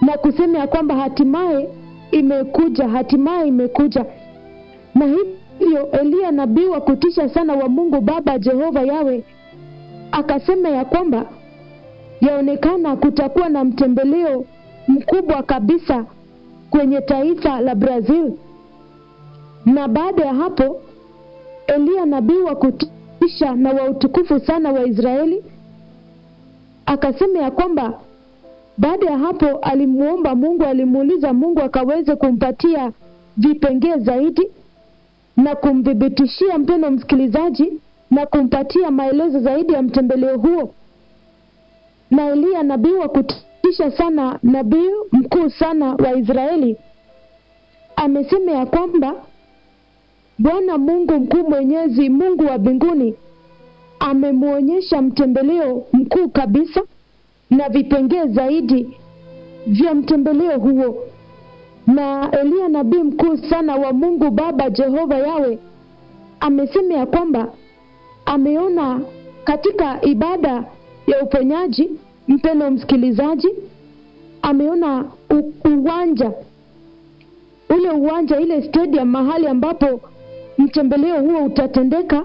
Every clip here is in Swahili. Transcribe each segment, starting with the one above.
na kusema ya kwamba hatimaye imekuja, hatimaye imekuja. Na hivyo Eliya nabii wa kutisha sana wa Mungu Baba Jehova Yawe akasema ya kwamba yaonekana kutakuwa na mtembeleo mkubwa kabisa kwenye taifa la Brazil. Na baada ya hapo Eliya nabii wa kutisha na wa utukufu sana wa Israeli akasema ya kwamba baada ya hapo alimuomba Mungu, alimuuliza Mungu akaweze kumpatia vipengee zaidi na kumthibitishia mpendo msikilizaji, na kumpatia maelezo zaidi ya mtembeleo huo. Na Eliya nabii wa kutisha sana, nabii mkuu sana wa Israeli amesema ya kwamba Bwana Mungu mkuu mwenyezi, Mungu wa mbinguni amemwonyesha mtembeleo mkuu kabisa na vipengee zaidi vya mtembeleo huo. Na Eliya nabii mkuu sana wa Mungu Baba Jehova Yawe amesema ya kwamba ameona katika ibada ya uponyaji, mpendo msikilizaji, ameona u- uwanja ule uwanja, ile stadium, mahali ambapo mtembeleo huo utatendeka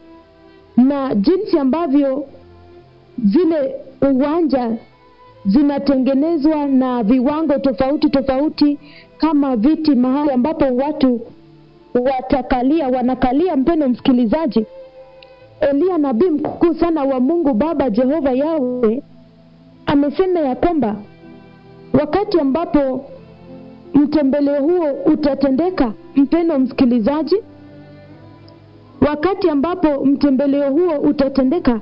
na jinsi ambavyo zile uwanja zinatengenezwa na viwango tofauti tofauti, kama viti, mahali ambapo watu watakalia, wanakalia. Mpendo msikilizaji, Eliya nabii mkuu sana wa Mungu Baba Jehova Yawe amesema ya kwamba wakati ambapo mtembeleo huo utatendeka, mpendo msikilizaji, wakati ambapo mtembeleo huo utatendeka,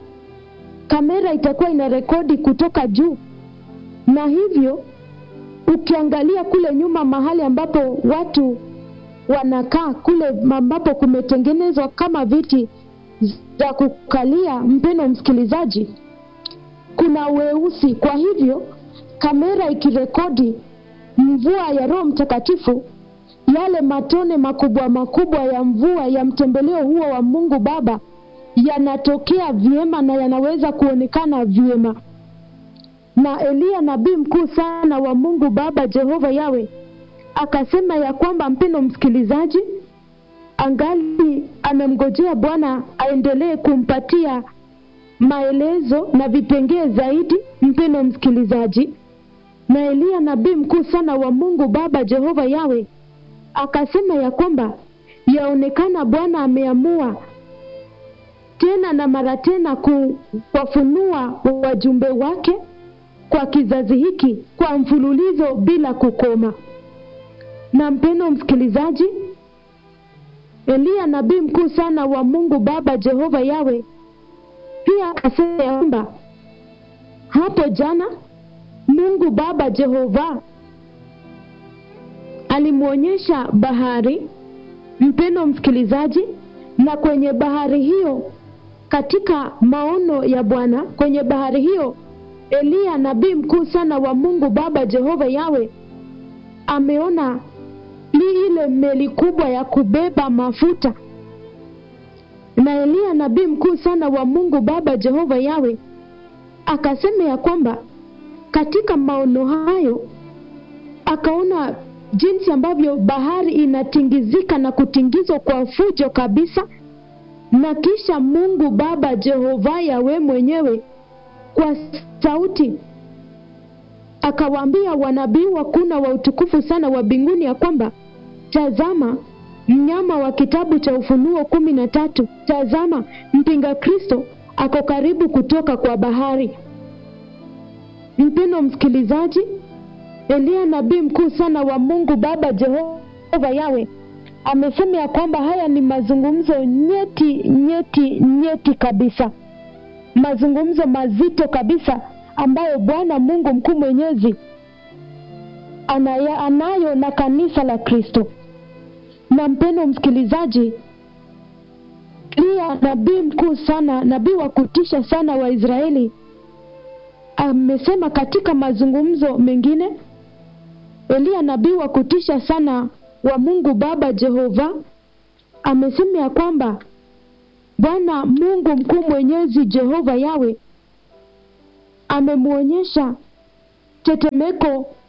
kamera itakuwa ina rekodi kutoka juu, na hivyo ukiangalia kule nyuma, mahali ambapo watu wanakaa, kule ambapo kumetengenezwa kama viti za kukalia, mpendo msikilizaji, kuna weusi. Kwa hivyo kamera ikirekodi mvua ya Roho Mtakatifu, yale matone makubwa makubwa ya mvua ya mtembeleo huo wa Mungu Baba yanatokea vyema na yanaweza kuonekana vyema. Na Eliya nabii mkuu sana wa Mungu Baba Jehova Yawe akasema ya kwamba, mpendo msikilizaji, angali anamngojea Bwana aendelee kumpatia maelezo na vipengee zaidi, mpendo msikilizaji. Na Eliya nabii mkuu sana wa Mungu Baba Jehova Yawe akasema ya kwamba yaonekana Bwana ameamua tena na mara tena kuwafunua wajumbe wake kwa kizazi hiki kwa mfululizo bila kukoma. Na mpendo msikilizaji, Eliya nabii mkuu sana wa Mungu Baba Jehova Yawe pia akasema ya kwamba hapo jana Mungu Baba Jehova alimwonyesha bahari, mpendo msikilizaji, na kwenye bahari hiyo, katika maono ya Bwana kwenye bahari hiyo, Eliya nabii mkuu sana wa Mungu Baba Jehova Yawe ameona li ile meli kubwa ya kubeba mafuta, na Eliya nabii mkuu sana wa Mungu Baba Jehova Yawe akasema ya kwamba katika maono hayo akaona jinsi ambavyo bahari inatingizika na kutingizwa kwa fujo kabisa, na kisha Mungu Baba Jehova Yawe mwenyewe kwa sauti akawaambia wanabii wakuna wa utukufu sana wa mbinguni ya kwamba tazama, mnyama wa kitabu cha Ufunuo kumi na tatu, tazama mpinga Kristo ako karibu kutoka kwa bahari. Mpendo msikilizaji, Eliya nabii mkuu sana wa Mungu Baba Jehova Yawe amesema ya kwamba haya ni mazungumzo nyeti nyeti nyeti kabisa, mazungumzo mazito kabisa ambayo Bwana Mungu mkuu mwenyezi anaya, anayo na kanisa la Kristo. Na mpendo msikilizaji, Eliya nabii mkuu sana, nabii wa kutisha sana wa Israeli amesema katika mazungumzo mengine, Eliya nabii wa kutisha sana wa Mungu Baba Jehova amesema ya kwamba Bwana Mungu mkuu mwenyezi Jehova Yawe amemwonyesha tetemeko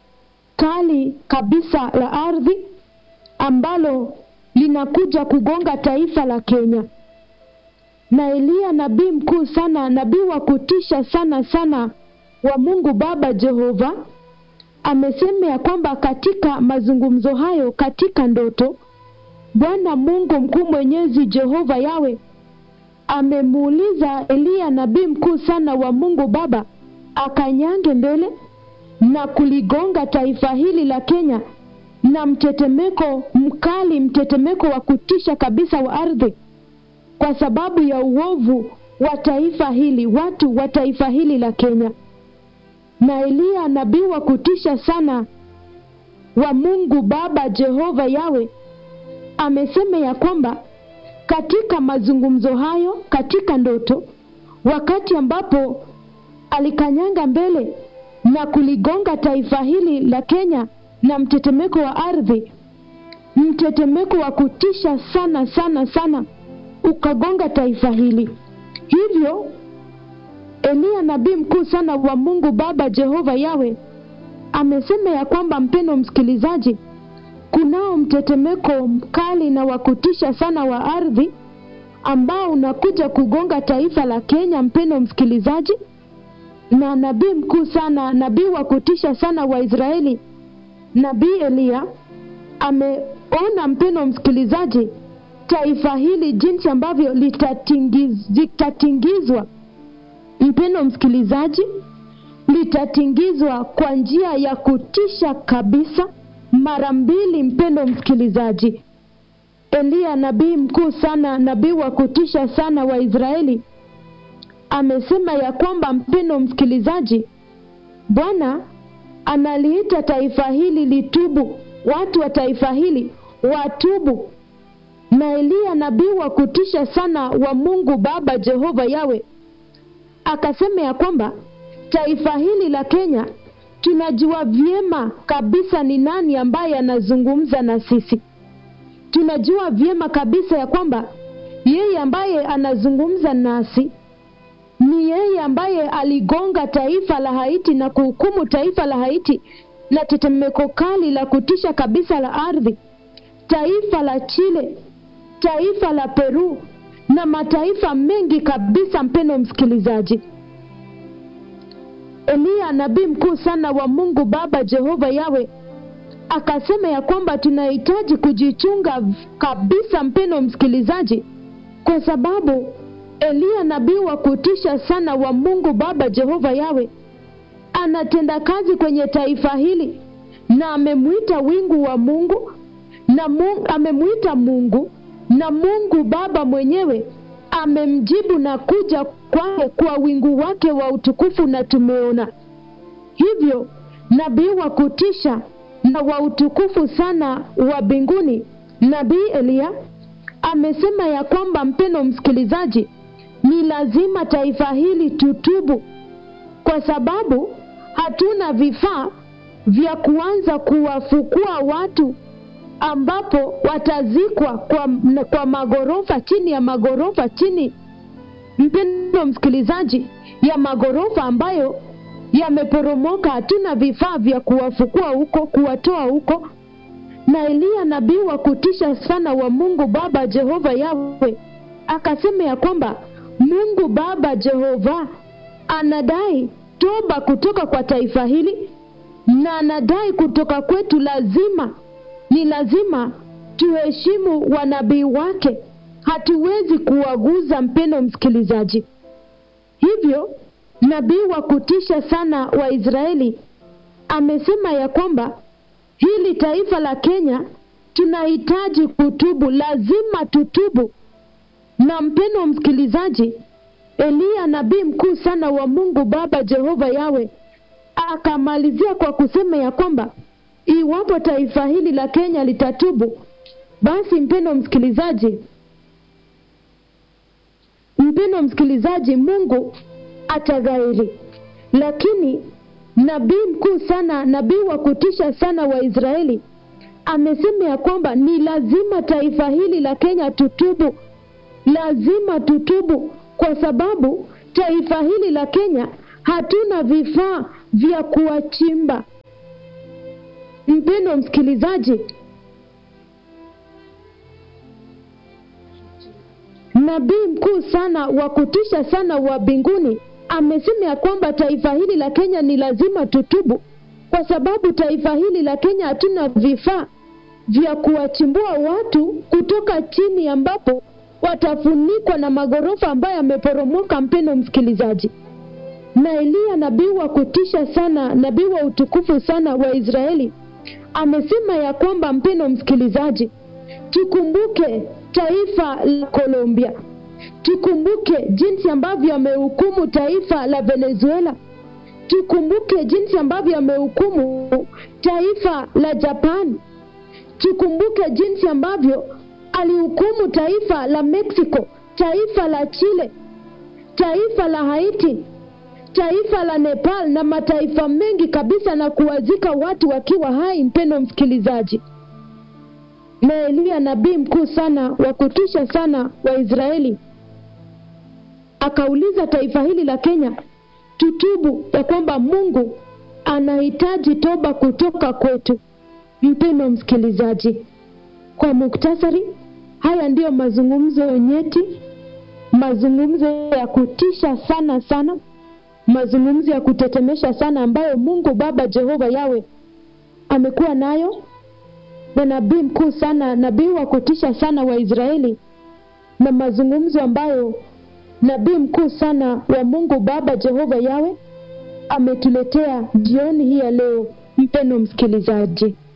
kali kabisa la ardhi ambalo linakuja kugonga taifa la Kenya. Na Eliya nabii mkuu sana, nabii wa kutisha sana sana wa Mungu Baba Jehova, amesema ya kwamba katika mazungumzo hayo, katika ndoto, Bwana Mungu mkuu mwenyezi Jehova Yawe amemuuliza Eliya nabii mkuu sana wa Mungu Baba akanyange mbele na kuligonga taifa hili la Kenya na mtetemeko mkali, mtetemeko wa kutisha kabisa wa ardhi, kwa sababu ya uovu wa taifa hili, watu wa taifa hili la Kenya. Na Eliya nabii wa kutisha sana wa Mungu Baba Jehova Yawe amesema ya kwamba katika mazungumzo hayo, katika ndoto, wakati ambapo alikanyanga mbele na kuligonga taifa hili la Kenya na mtetemeko wa ardhi, mtetemeko wa kutisha sana sana sana ukagonga taifa hili. Hivyo Eliya nabii mkuu sana wa Mungu Baba Jehova Yawe amesema ya kwamba, mpendo msikilizaji, kunao mtetemeko mkali na wa kutisha sana wa ardhi ambao unakuja kugonga taifa la Kenya, mpendo msikilizaji na nabii mkuu sana, nabii wa kutisha sana wa Israeli, nabii Eliya ameona, mpendo msikilizaji, taifa hili jinsi ambavyo litatingiz, litatingizwa, mpendo msikilizaji, litatingizwa kwa njia ya kutisha kabisa mara mbili, mpendo msikilizaji. Eliya nabii mkuu sana, nabii wa kutisha sana wa Israeli amesema ya kwamba mpendo msikilizaji, Bwana analiita taifa hili litubu, watu wa taifa hili watubu. Na Eliya nabii wa kutisha sana wa Mungu Baba Jehova Yawe akasema ya kwamba taifa hili la Kenya tunajua vyema kabisa ni nani ambaye anazungumza na sisi. Tunajua vyema kabisa ya kwamba yeye ambaye anazungumza nasi ni yeye ambaye aligonga taifa la Haiti na kuhukumu taifa la Haiti na tetemeko kali la kutisha kabisa la ardhi, taifa la Chile, taifa la Peru na mataifa mengi kabisa. Mpendo msikilizaji, Eliya nabii mkuu sana wa Mungu Baba Jehova Yawe akasema ya kwamba tunahitaji kujichunga kabisa, mpendo msikilizaji, kwa sababu Eliya nabii wa kutisha sana wa Mungu Baba Jehova Yawe anatenda kazi kwenye taifa hili na amemwita wingu wa Mungu na Mungu, amemwita Mungu na Mungu Baba mwenyewe amemjibu na kuja kwake kwa wingu wake wa utukufu, na tumeona hivyo nabii wa kutisha na wa utukufu sana wa mbinguni, nabii Eliya amesema ya kwamba, mpendo msikilizaji, ni lazima taifa hili tutubu, kwa sababu hatuna vifaa vya kuanza kuwafukua watu ambapo watazikwa kwa, kwa magorofa chini ya magorofa chini, mpendo msikilizaji, ya magorofa ambayo yameporomoka. Hatuna vifaa vya kuwafukua huko, kuwatoa huko. Na Eliya nabii wa kutisha sana wa Mungu Baba Jehova Yawe akasema ya kwamba Mungu Baba Jehova anadai toba kutoka kwa taifa hili, na anadai kutoka kwetu, lazima ni lazima tuheshimu wanabii wake. Hatuwezi kuwaguza, mpendo msikilizaji. Hivyo nabii wa kutisha sana wa Israeli amesema ya kwamba hili taifa la Kenya tunahitaji kutubu, lazima tutubu. Na mpendo msikilizaji, Eliya nabii mkuu sana wa Mungu Baba Jehova Yawe akamalizia kwa kusema ya kwamba iwapo taifa hili la Kenya litatubu, basi mpendo msikilizaji, mpendo msikilizaji, Mungu ataghairi. Lakini nabii mkuu sana, nabii wa kutisha sana wa Israeli amesema ya kwamba ni lazima taifa hili la Kenya tutubu, lazima tutubu, kwa sababu taifa hili la Kenya hatuna vifaa vya kuwachimba mpendo msikilizaji nabii mkuu sana wa kutisha sana wa mbinguni amesema ya kwamba taifa hili la kenya ni lazima tutubu kwa sababu taifa hili la kenya hatuna vifaa vya kuwachimbua watu kutoka chini ambapo watafunikwa na maghorofa ambayo yameporomoka mpendo msikilizaji na eliya nabii wa kutisha sana nabii wa utukufu sana wa israeli amesema ya kwamba mpendo msikilizaji tukumbuke taifa la colombia tukumbuke jinsi ambavyo amehukumu taifa la venezuela tukumbuke jinsi ambavyo amehukumu taifa la japan tukumbuke jinsi ambavyo alihukumu taifa la mexico taifa la chile taifa la haiti taifa la nepal na mataifa mengi kabisa na kuwazika watu wakiwa hai mpendo msikilizaji na eliya nabii mkuu sana wa kutisha sana wa israeli akauliza taifa hili la kenya tutubu ya kwamba mungu anahitaji toba kutoka kwetu mpendo msikilizaji kwa muktasari haya ndiyo mazungumzo nyeti mazungumzo ya kutisha sana sana mazungumzo ya kutetemesha sana ambayo mungu baba jehova yawe amekuwa nayo na nabii mkuu sana nabii wa kutisha sana wa israeli na mazungumzo ambayo nabii mkuu sana wa mungu baba jehova yawe ametuletea jioni hii ya leo mpendo msikilizaji